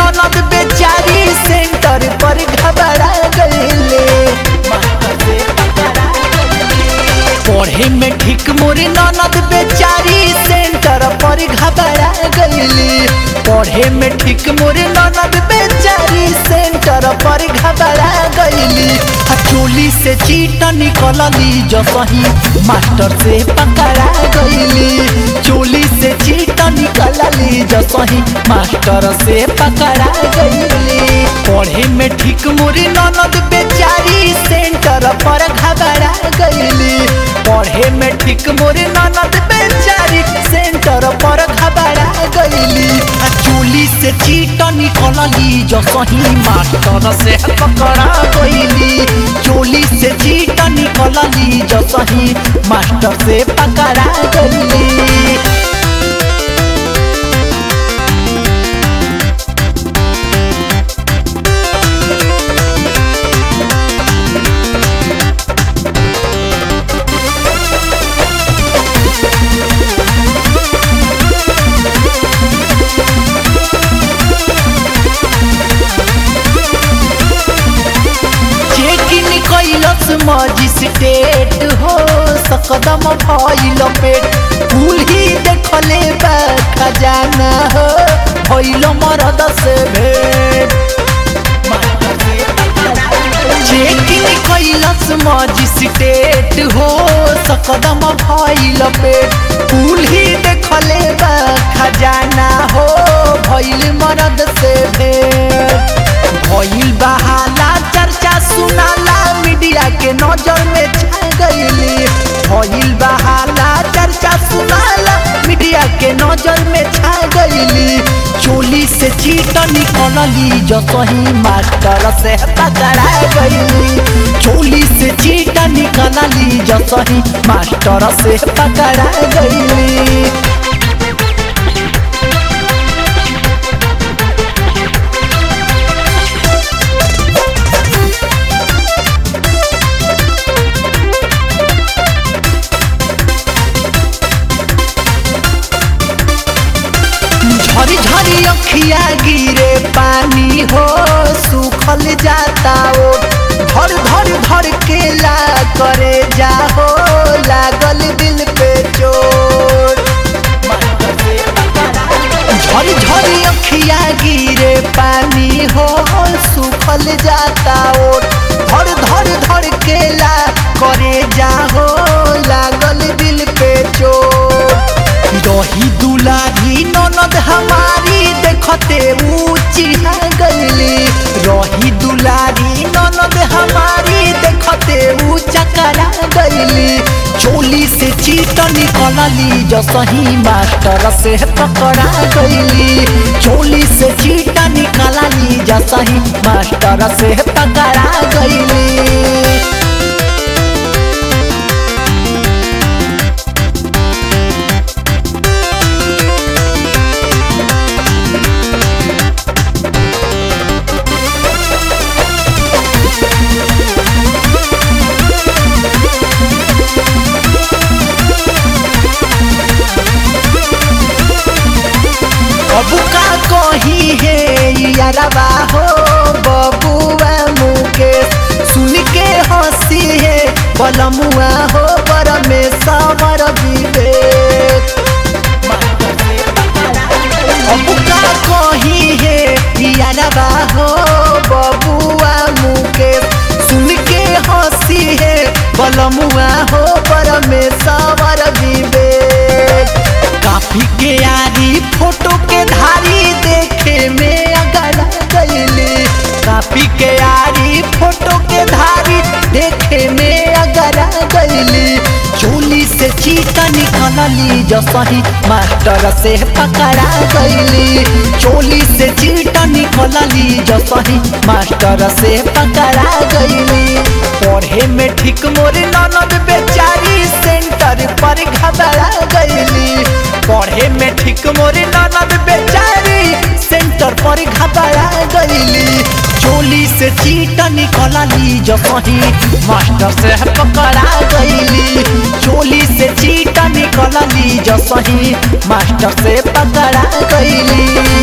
ननद बेचारी सेंटर पर घबरा गईले मास्टर से पकड़ा गईले। पढ़े में ठीक मोरे ननद बेचारी सेंटर पर घबरा गईली पढ़े में ठीक मोरे ननद बेचारी सेंटर पर घबरा गईली आ चोली से चीट निकलली जो सही मास्टर से पकड़ा गईली चोली से चीट निकलली जो सही मास्टर से पकड़ा गईली पढ़े में ठीक मोरे ननद बेचारी सेंटर पर घबरा गईली पढ़े में ठीक मोरे ननद बेचारी सेंटर पर घबरा गईली आ चोली से चीट निकलली जो सही मास्टर से पकड़ा गईली चोली से चीट निकलली जो सही मास्टर से पकड़ा गईली चेकिन कैलस मजिस्ट्रेट हो सकदम भइल पेट फूल ही देखले बा खजाना हो भइल मरद से भेट चेकिन कैलस मजिस्ट्रेट हो सकदम भइल पेट फूल ही देखले बा खजाना हो भइल मरद से भेट भइल बहाला चर्चा सुनाला मीडिया के नजर में छा गईली भइल बहाला चर्चा सुनाला मीडिया के नजर में छा गईली चोली से चीट निकलली जो सही मास्टर से पकड़ा गईली चोली से चीट निकलली जो सही मास्टर से पकड़ा गईली झरी झरी अखिया गिरे पानी हो सूखल जाता ओ धर धर धर के ला करे जाहो लागल दिल पे चोट झरी झरी अखिया गिरे पानी हो सूखल जाता ओ धर धर धर के ला करे जाहो लागल दिल पे चोट रही दुलारी ननद हमारी देखते ऊंची गईली रही दुलारी ननद हमारी देखते ऊंचा करा गईली चोली से चीट निकलली जो सही मास्टर से पकड़ा गईली चोली से चीट निकलली जो सही मास्टर से पकड़ा गईली अब का कही है यारबा हो बबुआ मुकेश सुन के हंसी है बलमुआ हो बर में समर विवेक अब का कही है यारबा हो बबुआ मुकेश सुन के हंसी है बलमुआ हो बर में समर विवेक काफी के यारी फोटो के धारी देखे में अगर गईली काफी के यारी फोटो के धारी देखे में अगर गईली चोली से चीट निकलली जो सही मास्टर से पकड़ा गईली चोली से चीट निकलली जो सही मास्टर से पकड़ा गईली पढ़े में ठीक मोरे ननद बेचारी सेंटर पर घबरा गईली पढ़े में ठीक मोरे ननद बेचारी सेंटर पर घबरा गईली चोली से चीट निकलली जो सही मास्टर से पकड़ा गईली चोली से चीट निकलली जो सही मास्टर से पकड़ा गईली